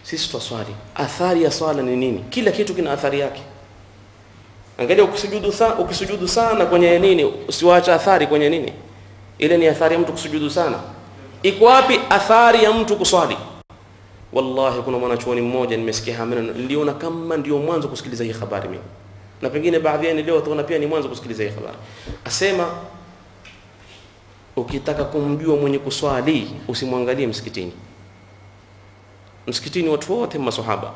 sisi twaswali athari ya swala ni nini kila kitu kina athari yake angalia ukisujudu sana ukisujudu sana kwenye nini usiwacha athari kwenye nini ile ni athari ya mtu kusujudu sana iko wapi athari ya mtu kuswali wallahi kuna mwanachuoni mmoja nimesikia hamna niliona kama ndio mwanzo kusikiliza hii habari mimi na pengine baadhi yenu leo tuona pia ni mwanzo kusikiliza hii habari asema ukitaka kumjua mwenye kuswali usimwangalie msikitini msikitini watu wote masahaba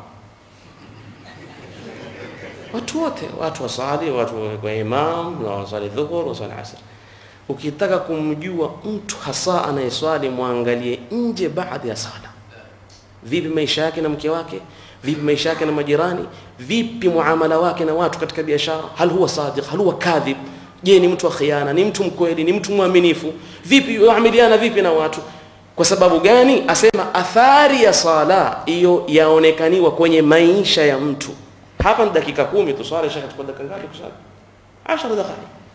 watu wote watu wasali watu kwa imam na wasali dhuhur wasali asr ukitaka kumjua mtu hasa anayeswali mwangalie nje baada ya sala vipi maisha yake na mke wake vipi maisha yake na majirani vipi muamala wake na watu katika biashara hal huwa sadiq hal huwa kadhib je ni mtu wa khiana ni mtu mkweli ni mtu mwaminifu vipi yuamiliana vipi na watu kwa sababu gani asema athari ya sala hiyo yaonekaniwa kwenye maisha ya mtu hapa ni dakika kumi tu swala shaka tukua dakika ngapi kusali 10 dakika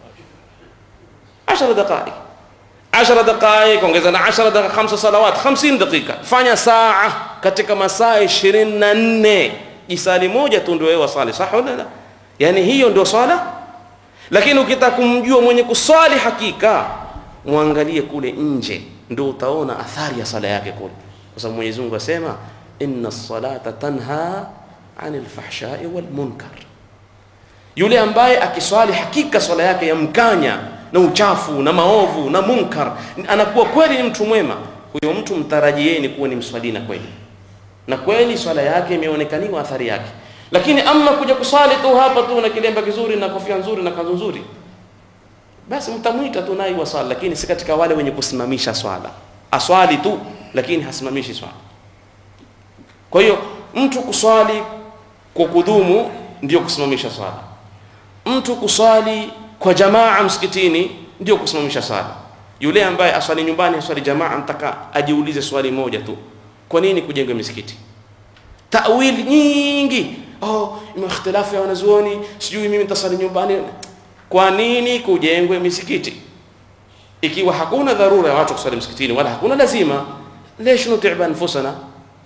10 dakika 10 dakika ongeza na 10 dakika 5 salawat 50 dakika fanya saa katika masaa 24 jisali moja tu ndio wewe wasali sawa wala la yani hiyo ndio swala lakini ukitaka kumjua mwenye kuswali hakika muangalie kule nje ndio utaona athari ya sala yake kule kwa sababu Mwenyezi Mungu asema inna salata tanha anil fahshai wal munkar yule ambaye akiswali hakika swala yake yamkanya na uchafu na maovu na munkar anakuwa kweli ni mtu mwema huyo mtu mtarajieni kuwa ni mswalina kweli na kweli swala yake imeonekaniwa athari yake lakini ama kuja kuswali tu hapa tu na kilemba kizuri na kofia nzuri na kanzu nzuri basi mtamwita tu naye waswali lakini si katika wale wenye kusimamisha swala aswali tu lakini hasimamishi swala kwa hiyo mtu kuswali kwa kudumu ndio kusimamisha swala mtu kuswali kwa jamaa msikitini ndio kusimamisha swala yule ambaye aswali nyumbani aswali jamaa mtaka ajiulize swali moja tu kwa nini kujenga misikiti tawili nyingi oh ina ikhtilafu ya wanazuoni sijui mimi nitasali nyumbani kwa nini kujengwe misikiti ikiwa hakuna dharura ya watu kusali msikitini wala hakuna lazima lesh nutiba anfusana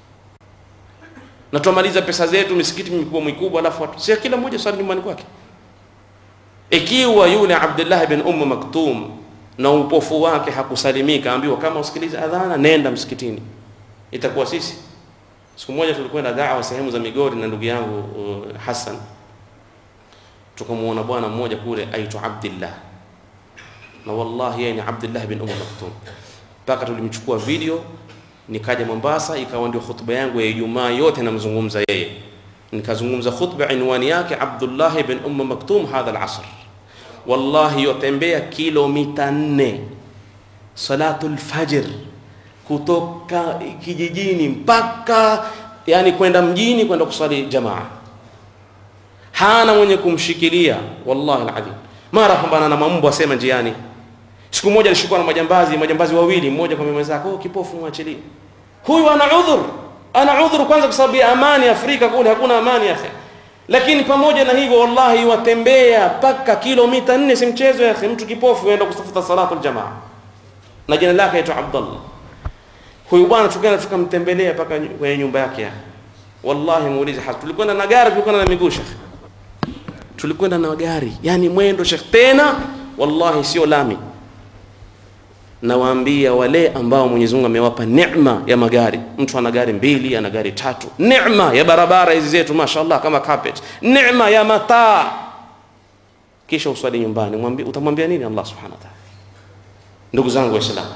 na tumaliza pesa zetu misikiti mikubwa mikubwa alafu watu si kila mmoja swali nyumbani kwake ikiwa yule Abdullah bin Umm Maktum na upofu wake hakusalimika ambiwa kama usikilize adhana nenda msikitini itakuwa sisi siku moja tulikwenda da'wa sehemu za Migori na ndugu yangu uh, Hassan tukamuona bwana mmoja kule aitwa Abdullah na wallahi yeye ni Abdullah bin Umm Maktum mpaka tulimchukua video nikaja Mombasa ikawa ndio khutba yangu ya Ijumaa yote namzungumza yeye nikazungumza khutba inwani yake Abdullah bin Umm Maktum hadha al-asr wallahi yotembea kilomita nne salatul fajr kutoka kijijini mpaka yani kwenda mjini kwenda kusali jamaa hana mwenye kumshikilia wallahi alazim mara pambana na mambo asema njiani siku moja alishikwa na majambazi majambazi wawili mmoja kwa mwenzake oh kipofu mwachilie huyu ana udhur ana udhur kwanza kwa sababu ya amani Afrika kule hakuna amani ya akhi lakini pamoja na hivyo wallahi watembea paka kilomita 4 si mchezo ya akhi mtu kipofu aenda kutafuta salatu aljamaa na jina lake aitwa Abdullah huyu bwana tukaenda tukamtembelea paka kwenye nyumba yake ya wallahi muulize hasa tulikwenda na gari tulikwenda na miguu shekhi tulikwenda na gari yani mwendo shekhi tena wallahi sio lami nawaambia wale ambao Mwenyezi Mungu amewapa neema ya magari mtu ana gari mbili ana gari tatu neema ya barabara hizi zetu mashaallah kama carpet neema ya mataa kisha uswali nyumbani mwambie utamwambia nini Allah subhanahu wa ta'ala ndugu zangu waislamu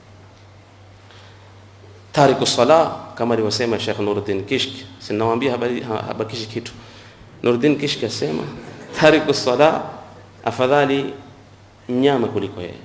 tariku sala kama alivyosema Sheikh Nuruddin Kishk sinawaambia habari habakishi kitu Nuruddin Kishk asema tariku sala afadhali mnyama kuliko yeye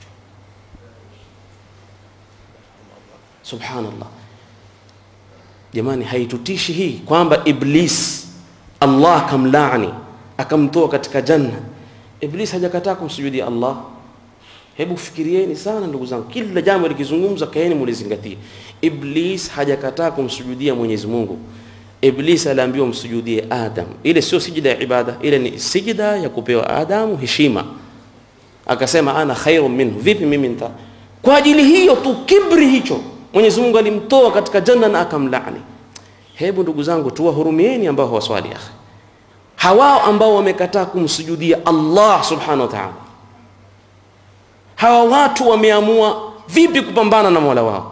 subhanallah jamani haitutishi hii kwamba iblis Allah kamlaani akamtoa katika janna iblis hajakataa kumsujudia Allah hebu fikirieni sana ndugu zangu kila jambo likizungumza kaeni mulizingatie iblis hajakataa kumsujudia Mwenyezi Mungu iblis aliambiwa msujudie Adam ile sio sijida ya ibada ile ni sijida ya kupewa Adamu heshima akasema ana khairu minhu vipi mimi nita kwa ajili hiyo tu kibri hicho Mwenyezi Mungu alimtoa katika janna na akamlaani hebu ndugu zangu tuwahurumieni ambao hawaswali akhi hawao ambao wamekataa kumsujudia Allah subhanahu wa ta'ala hawa watu wameamua vipi kupambana na Mola wao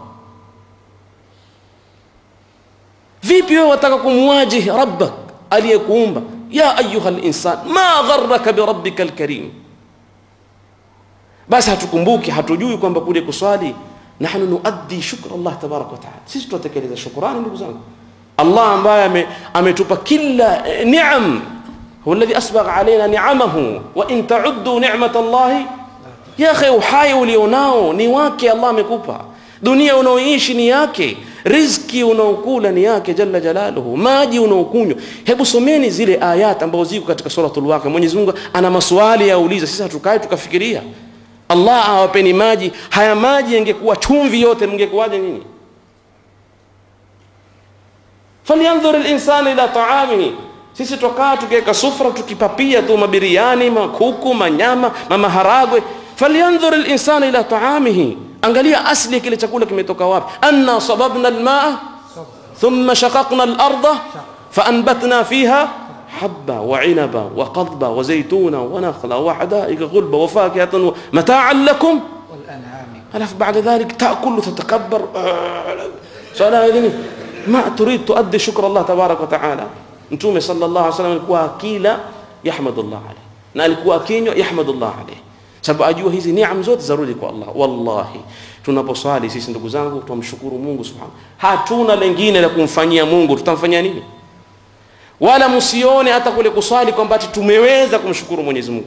vipi wewe wataka kumwajihi rabbak aliyekuumba ya ayuha linsan ma gharraka birabbika alkarim basi hatukumbuki hatujui kwamba kule kuswali nahnu nuaddi shukra Allah tabaraka wa taala sisi tunatekeleza shukrani ndugu zangu Allah ambaye ametupa kila eh, ni'am huwa alladhi asbagha alaina ni'amahu wa in ta'uddu ni'mat Allah ya akhi uhai ulionao ni wake Allah amekupa dunia unaoishi ni yake riziki unaokula ni yake jalla jalaluhu maji unaokunywa hebu someni zile ayat ambazo ziko katika suratul waqia Mwenyezi Mungu ana maswali yauliza sisi hatukae tukafikiria Allah awapeni maji haya maji yangekuwa chumvi yote mngekuwaje nyinyi falyanzur al-insanu ila ta'amihi sisi tukaa tukiweka sufra tukipapia tu mabiriani makuku manyama mamaharagwe falyanzur al-insanu ila ta'amihi angalia asli kile chakula kimetoka wapi anna sababna al-ma'a thumma shaqaqna al-ardha faanbatna fiha حبا وعنبا وقضبا وزيتونا ونخلا وحدائق غلبا وفاكهة متاعا لكم والأنعام ألف بعد ذلك تأكل وتتكبر سؤال ما تريد تؤدي شكر الله تبارك وتعالى mtume sallallahu alaihi wasallam alikuwa akila yahmadullah alayhi na alikuwa akinywa yahmadullah alayhi sababu ajua hizi neema zote zarudi kwa Allah wallahi tunaposwali sisi ndugu zangu tumshukuru Mungu subhanahu hatuna lengine la kumfanyia Mungu tutamfanyia nini wala msione hata kule kuswali kwamba tumeweza kumshukuru Mwenyezi Mungu